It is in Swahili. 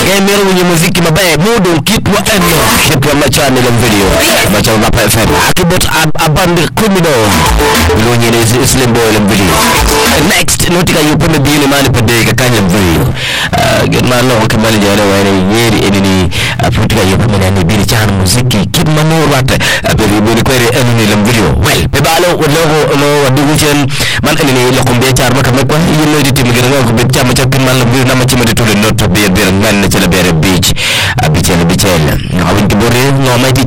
Emir wenye muziki mabaya mudo kitwa eno kitwa machani la video machani la FM akibot ab- abandi kumino lonye ne slim boy la video next notika yupo me bini mani pade ka kanya video get man no kamali jana wani yeri enini aputika yupo me nani bini chan muziki kit manor wate abiri bini kwere enini la video well pe balo logo lo wadigu chen man enini lo kumbe char maka mekwa yino di tim gere ko be chama chakin man la video na machima de tole not be be ngan na chala bere beach abichele bichele awin kibore ngoma di